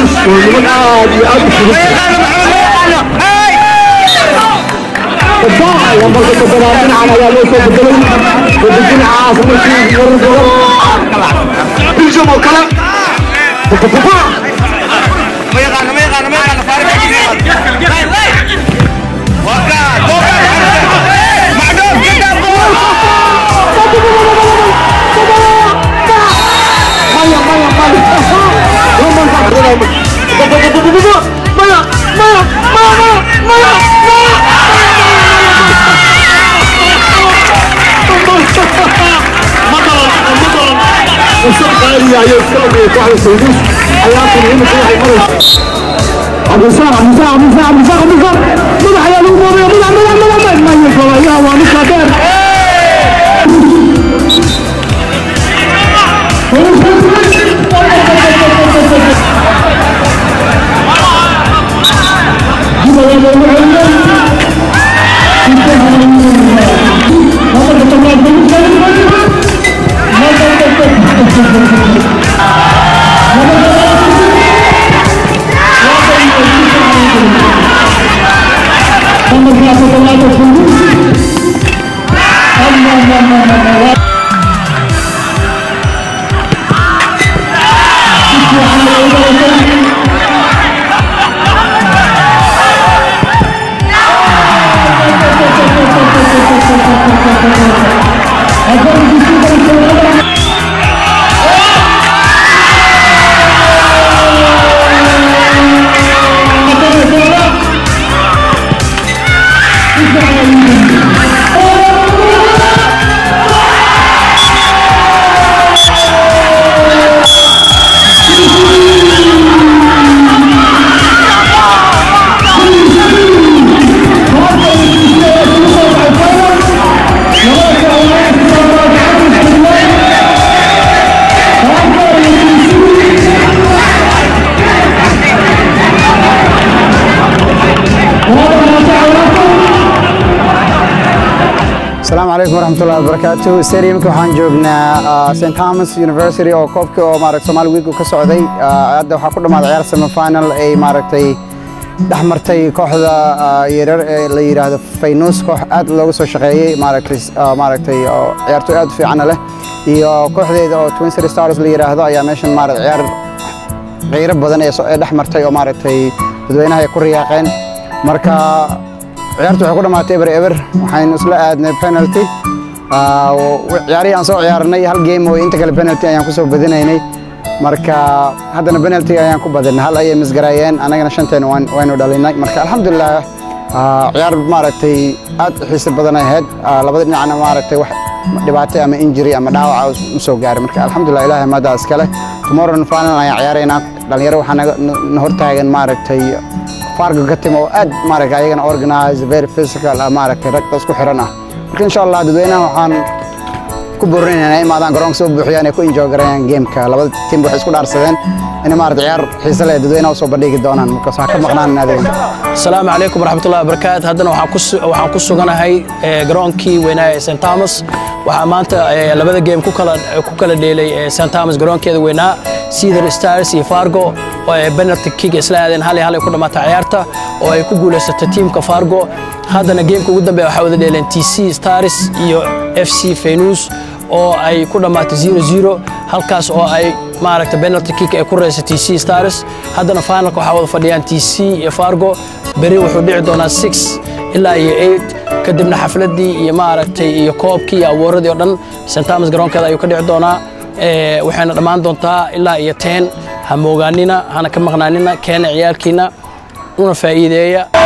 nimankaas waa niman aad iyo aad u fudud difaaca lambarka toddobaad dhinacan ayaa loo soo bedelay wada dhinacaas markii warar badan biljam oo kale difaac maya maya maya lamankaas maya maya maya maya maya وسبقاني يا يوسف واحد سيدوس حياتي هنا كل حي مرة عبد السلام عبد السلام عبد السلام عبد السلام عبد السلام مدح يا الأمور يا مدح مدح مدح مدح ما يقول يا وانك كبير asalaamu calaykum waraxmatullahi wabarakaatu stadiumka waxaan joognaa st thomas university oo koobkii oo maaragta somaali wiigu ka socday Ah, hadda waxaa ku dhammaaday ciyaar semifinal ay maaragtay dhex martay kooxda ah, yaryar ee la yidhaahdo faynuus koox aad looga soo shaqeeyey maaragtay ah, maaragtay oo ciyaartoy aad u fiicana leh iyo kooxdeeda oo twin city stars la yidhaahdo ayaa meeshan maaragta ciyaar qiiro badan ee soo- ee dhex martay oo maaragtay dadweynaha ay ku riyaaqeen marka ciyaartu waxay ku dhammaatay eber eber waxaynu isla aadnay penalty Ah, w- ciyaarihii aan soo ciyaarnay hal game oo inta kale penalty ayaan kusoo badinaynay marka haddana penalty ayaan ku badinay hal ayay misgaraayeen annagana shanteena waan- waynu dhalinay marka alxamdulilah ah, ciyaar maaragtay aad u xiisi badan ay ahayd Ah, labada dhinacna maaragtay wax dhibaato ama injury ama dhaawaca u soo gaaray marka alxamdulilah ilaahay maadaa iskale tomorrow final ayaan ciyaaraynaa dhalinyaro waxaa naga na hortaagan maaragtay fargo ka timo oo aad maaragtay ayagana organize very physical ah maaragtay ragta isku xiran ah marka insha allah dadweynaha waxaan ku boorinaynaa inay imaadaan garoonka soo buuxiyaan ay ku enjoy garayaan gameka labada tiim waxay isku dhaarsadeen inay maaragtay ciyaar xiise leh dadweynaha usoo bandhigi doonaan markaas waxaa ka maqnaan adeega asalaamu calaykum waraxmatullahi wabarakaatu haddana waxaan ku su- waxaan ku suganahay eh, garoonkii weynaa ee st thomas waxaa maanta eh, labada game ku kala ku kala dheelay eh, st thomas garoonkeeda weynaa cedar stars iyo fargo oo ay penalty kick isla aadeen hal iyo hal ay ku dhammaatay ciyaarta oo ay ku guulaysatay tiimka fargo haddana gameka ugu dambeeya waxaa wada dheeleen t c stars iyo f c fenus oo ay ku dhammaatay 0-0 halkaas oo ay maaragta penalty kick ay ku reysay t c stars haddana finalka waxaa wada fadhiyaan t c iyo fargo beri wuxuu dhici doonaa 6 ilaa iyo 8 kadibna xafladii iyo maaragtay iyo koobkii iyo awooradii oo dhan st thomas garoonkeeda ayuu ka dhici doonaa Eh, waxayna dhammaan doontaa ilaa iyo 10 ha moogaanina hana ka maqnaanina keena ciyaalkiina una faa'iideeya